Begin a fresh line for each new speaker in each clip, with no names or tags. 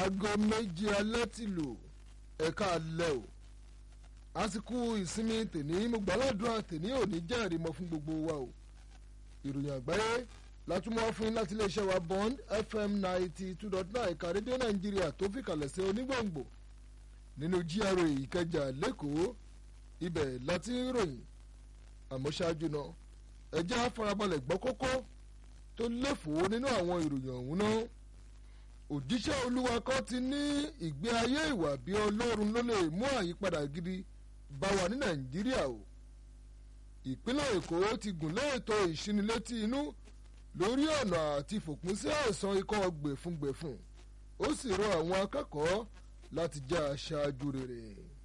aago méjì alẹ́ ti lò ẹ̀ka alẹ́ o àsìkò ìsinmi tèní mo gbàládùn tèní ò ní jẹ́rìí mọ́ fún gbogbo wa o ìròyìn àgbáyé látúmọ̀ fún yín láti iléeṣẹ́ wa bond fm ninety two dot nine ẹ̀ka rédíò nàìjíríà tó fi kalẹ̀ sí onígbòǹgbò nínú gra ìkẹjà lẹ́kọ̀ọ́ ibẹ̀ láti ń ròyìn àmọ́ ṣáájú náà ẹjẹ́ àfarabalẹ̀ gbọ́ kókó tó léfòó nínú àwọn ìròyìn ọ̀hún náà òjíṣẹ́ olúwa kan ti ní ìgbé ayé ìwà bí ọlọ́run ló lè mú àyípadà gidi bá wa ní nàìjíríà o ìpínlẹ̀ èkó ti gùn lé ètò ìṣinilétí inú lórí ọ̀nà àti fòpin sí àìsàn ikọ́ gbẹ̀fúngbẹ̀fún ó sì rọ àwọn akẹ́kọ̀ọ́ láti jẹ́ aṣáájú rere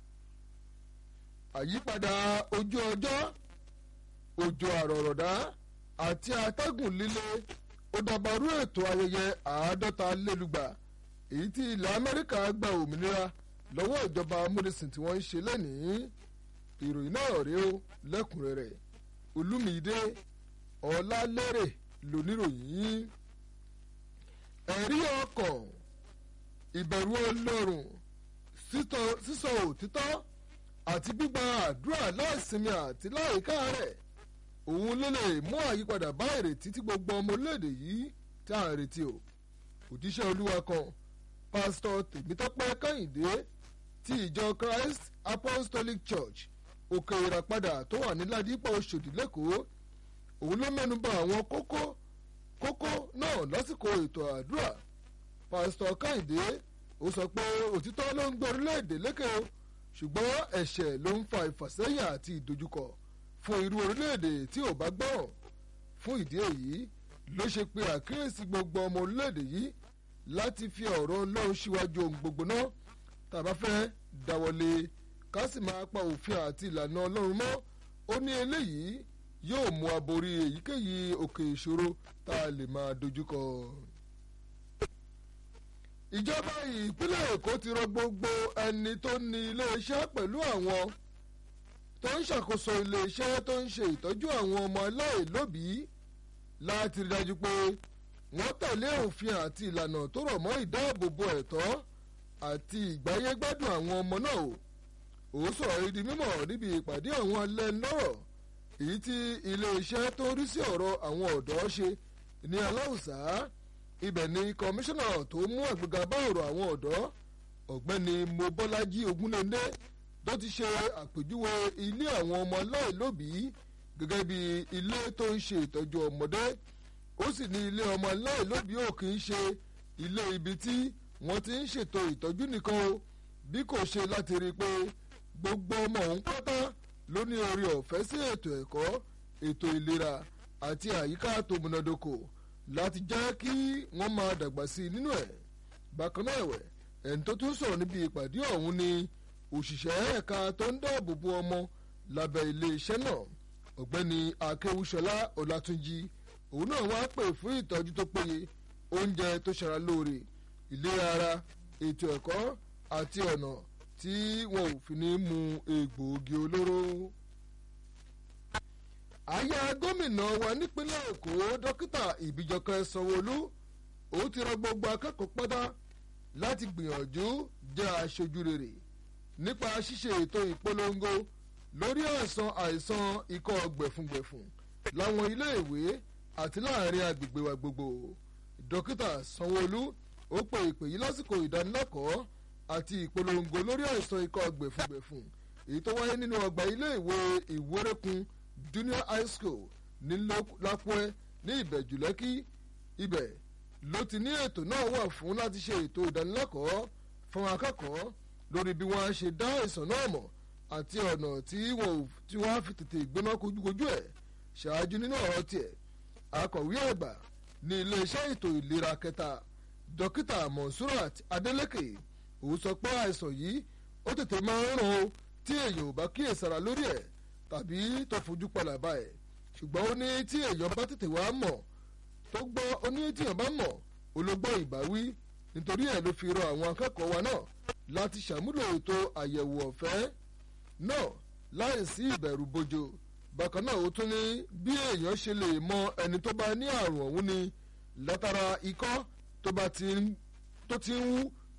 àyípadà ojú ọjọ́ òjò àrọ̀rọ̀dá àti atẹ́gùn líle ó dàbàrú ètò ayẹyẹ àádọ́ta lélùgbà èyí tí ilẹ̀ amẹ́ríkà gba òmìnira lọ́wọ́ ìjọba amúnisìn tí wọ́n ń ṣe lẹ́nìí ìròyìn náà rèé o lẹ́kùnrẹ́rẹ́ olúmídé ọ̀làlérè lóníròyìn ẹ̀rí ọkàn ìbẹ̀rù ọlọ́run sísọ òtítọ́ àti gbígba àdúrà láìsinmi àti láìka rẹ̀ òun ló lè mú àyípadà bá ìrètí tí gbogbo ọmọ orílẹ̀-èdè yìí tí à ń retí o òjíṣẹ́ olúwa kan pásítọ̀ tèmítọ́pẹ́ kẹ́hìndé ti ìjọ christ apostolic church òkè ìràpadà tó wà ní ládìpọ̀ oṣòdì lẹ́kọ̀ọ́ òun ló mẹ́nuba àwọn kókó kókó náà lásìkò ètò àdúrà pásítọ̀ kẹ́hìndé ó sọ pé òtítọ́ ló ń gbé orílẹ̀-èdè lékè o ṣùgbọ́n ẹ̀ṣẹ̀ ló ń fa ìfàsẹ́yìn àti ìdojúkọ fún irú orílẹ̀-èdè tí ò bá gbọ́ràn fún ìdí èyí ló ṣe pé àkíyèsí gbogbo ọmọ orílẹ̀-èdè yìí láti fi ọ̀rọ̀ ọlọ́run síwájú ohun gbogbo náà tàbá fẹ́ dáwọ́lé ká sì máa pa òfin àti ìlànà ọlọ́run mọ́ ó ní eléyìí yóò mú aborí èyíkéyìí òkè ìṣòro tá a lè máa dojúkọ. ìjọba ìpínlẹ̀ èkó ti rọ gbogbo ẹni tó ní iléeṣẹ́ pẹ̀lú àwọn tó ń ṣàkóso iléeṣẹ́ tó ń ṣe ìtọ́jú àwọn ọmọ aláìlóbìí láti rí dájú pé wọ́n tẹ̀lé òfin àti ìlànà tó rọ̀ mọ́ ìdáàbòbò ẹ̀tọ́ àti ìgbáyégbádùn àwọn ọmọ náà o ó sọ̀rọ̀ yìí di mímọ̀ níbi ìpàdé àwọn alẹ́ lọ́rọ̀ èyí tí iléeṣẹ́ tó rí sí ọ̀rọ̀ àwọn ọ̀dọ́ ṣe ní aláùsá ibẹ̀ ni kọmíṣánná tó mú àgbéga bá ọ̀rọ̀ àwọn ọ̀dọ́ ọ̀gbẹ́ni mobọ́lájí ogunléndé tó ti ṣe àpèjúwe ilé àwọn ọmọ aláìlóbìí gẹ́gẹ́ bí ilé tó ń ṣe ìtọ́jú ọmọdé ó sì ní ilé ọmọ aláìlóbìí ò kì í ṣe ilé ibi tí wọ́n ti ń ṣètò ìtọ́jú nìkan o bí kò ṣe láti rí i pé gbogbo ọmọ òun pátá ló ní orí ọ̀fẹ́ sí ètò ẹ̀kọ́ ètò ìlera àti àyíká tó múnádóko láti jẹ́ kí wọ́n máa dàgbà sí i nínú ẹ̀ bákan náà ẹ̀wẹ̀ ẹni tó tún sọ̀rọ̀ níbi ìpàdé ọ̀hún ni òṣìṣẹ́ ẹ̀ka tó ń dáàbò bo ọmọ lábẹ́ iléeṣẹ́ náà ọ̀gbẹ́ni akéwúṣọlá ọlátúnjì òun náà wá pè fún ìtọ́jú tó péye oúnjẹ tó ṣara lóore ìlera ara ètò ẹ̀kọ́ àti ọ̀nà tí wọn ò fi ní mu egbòogi olóró. aya gómìnà wa nípínlẹ̀ èkó dókítà ìbíjọkẹ́ sanwóolu ó ti rọ gbogbo akẹ́kọ̀ọ́ pátá láti gbìyànjú jẹ́ aṣojú rere nípa ṣíṣe ètò ìpolongo lórí àìsàn àìsàn ikọ́ gbẹ̀fúngbẹ̀fún láwọn iléèwé àti láàrin agbègbè wa gbogbo dókítà sanwóolu ó pe ìpè yìí lásìkò ìdánilẹ́kọ̀ọ́ àti ìpolongo lórí àìsàn ikọ́ gbẹ̀fúngbẹ̀fún èyí tó wáyé nínú ọgbà iléèwé ìwérékun junior high school ní lápẹ́ ní ìbẹ̀jú lẹ́kí ibẹ̀ ló ti ní ètò náà wà fún láti ṣe ètò ìdánilẹ́kọ̀ọ́ fún akẹ́kọ̀ọ́ lórí bí wọ́n á ṣe dá àìsàn náà mọ̀ àti ọ̀nà tí wọ́n á fi tètè gbéná kojúkojú ẹ̀ ṣáájú nínú ọ̀rọ̀ tiẹ̀ akọ̀wé àgbà ní iléeṣẹ́ ètò ìlera kẹta dókítà monsurat adeleke òun sọ pé àìsàn yìí ó tètè máa ń ràn ó tí èèyàn ò bá kíyèsára lórí ẹ̀ tàbí tó fojú palàbà ẹ̀ ṣùgbọ́n ó ní tí èèyàn bá tètè wá mọ̀ tó gbọ́ ó ní tí èèyàn bá mọ̀ ológbọ́ ìbáwí nítorí ẹ̀ ló fi rọ àwọn akẹ́kọ̀ọ́ wa náà láti ṣàmúlò ètò àyẹ̀wò ọ̀fẹ́ náà láì sí ìbẹ̀rù bojo bákan náà ó tún ní bí èèyàn ṣe lè mọ ẹni tó bá ní àrùn ọ̀hún ni látara ikọ́ tó bá ti ń tó ti ń wú tó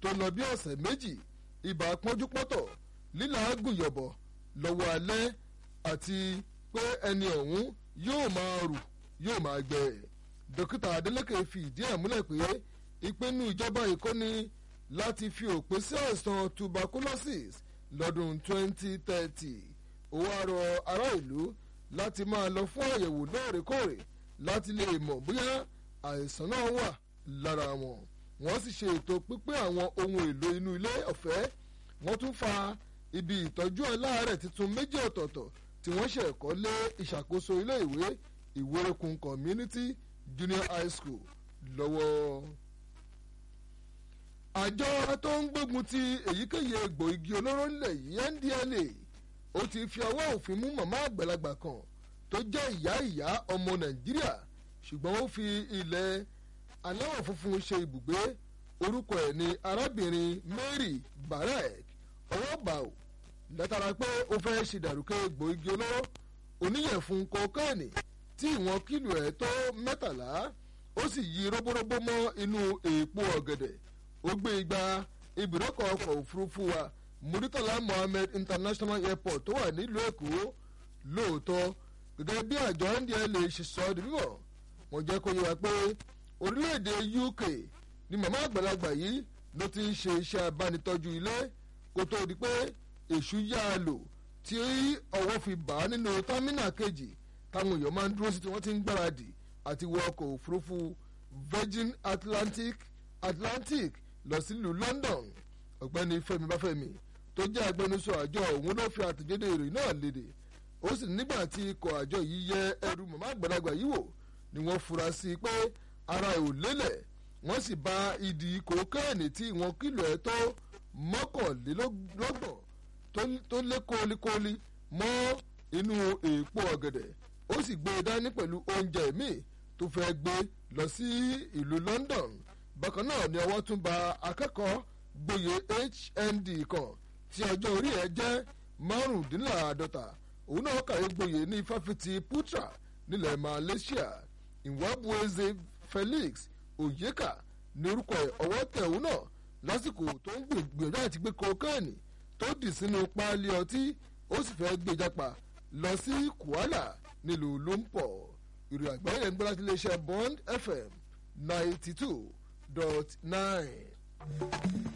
tó lọ bí ọ̀sẹ̀ méjì ibà pọ́njúpọ́tọ̀ lílàágùn yọ̀bọ̀ lọ́wọ́ alẹ́ àti pé ẹni ọ̀hún yóò máa rù yóò máa gbẹ dókítà adeleke fi ìdí ẹ̀ múlẹ̀ pé ìpinnu ìjọba ìkọ́ni láti fi òpin sí àìsàn tuberculosis lọ́dún 2030 ó wá rọ ará ìlú láti máa lọ fún àyẹ̀wò lóòrèkóòrè láti lè mọ̀ bóyá àìsàn náà wà lára wọn wọ́n sì ṣe ètò pípín àwọn ohun èlò inú ilé ọ̀fẹ́ wọ́n tún fa ibi ìtọ́jú aláàárẹ̀ tuntun méjì ọ̀tọ̀ọ̀tọ̀ tí wọ́n ṣe ẹ̀kọ́ lé ìṣàkóso ilé ìwé ìwérekun community junior high school lọ́wọ́. àjọ tó ń gbógun ti èyíkéyìí egbò igi olóró ńlẹ̀ yìí ndla ó ti fi ọwọ́ òfin mú màmá àgbàlagbà kan tó jẹ́ ìyá ìyá ọmọ nàìjíríà ṣùgbọ́n ó fi ilẹ̀ aláwọ̀ funfun ṣe ibùgbé orúkọ ẹ̀ ní arábìnrin mary barek ọwọ́ bá ò látara pé ó fẹ́ ṣe dàrúkẹ́ egbò igi olóró oníyẹ̀fun kokéènì tí ìwọ̀n kílò ẹ̀ tó mẹ́tàlá ó sì yí róbóróbó mọ́ inú èèpo ọ̀gẹ̀dẹ̀ ó gbé igba ibùdókọ̀ ọkọ̀ òfurufú wa muritala mohammed international airport tó wà nílùú èkó lóòótọ́ gẹ́gẹ́ bí àjọ ndla ṣe sọ ọ́ di mímọ́ wọ́n jẹ́ kó yé wa pé orílẹ̀-èdè uk ni màmá àgbàlagbà yìí ló ti ń ṣe iṣẹ́ abánitọ́jú ilé kó tó di pé èṣù yá a lò tí ọwọ́ fi bà á nínú támínà kejì táwọn èèyàn máa ń dúró sí tí wọ́n ti ń gbáradì àti wọ ọkọ̀ òfurufú virgin atlantic atlantic lọ sílùú london ọ̀gbẹ́ni fẹ́mi báfẹ́mi tó jẹ́ agbẹnusọ àjọ òun ló fi àtẹ̀jáde ìròyìn náà léde ó sì nígbà tí ikọ̀ àjọ yìí yẹ ẹrù màmá àgbàlagbà yìí wò ni wọ́n fura sí i pé ara ẹ̀ ò lélẹ̀ wọ́n sì bá ìdí kokéènì tí ìwọ̀n kìlọ̀ ẹ̀ tó mọ́kànlélọ́gbọ̀n tó lé kólikóli mọ́ inú èèpo ọ̀gẹ̀dẹ̀ ó sì gbé e dání pẹ̀lú oúnjẹ míì tó fẹ́ gbé lọ sí ìlú london bákan náà ni ọwọ́ tún ba akẹ́kọ̀ọ́ gboyè hnd kan tí ọjọ́ orí ẹ̀ jẹ́ márùndínláàádọ́ta òun náà kàwé gboyè ní fáfitì putra nílẹ̀ malaysia ìwábueze felix oyeka ní orúkọ ẹ̀ ọwọ́ tẹ̀ òun náà lásìkò tó ń gbìyànjú àti gbé kokéènì tó dì sínú páálí ọtí ó sì fẹ́ gbé jápa lọ sí kuala nílùú lumpur ìròyìn àgbáyé ẹ̀ ń gbọ́dọ̀ sí iléeṣẹ́ bond fm ninety two dot nine.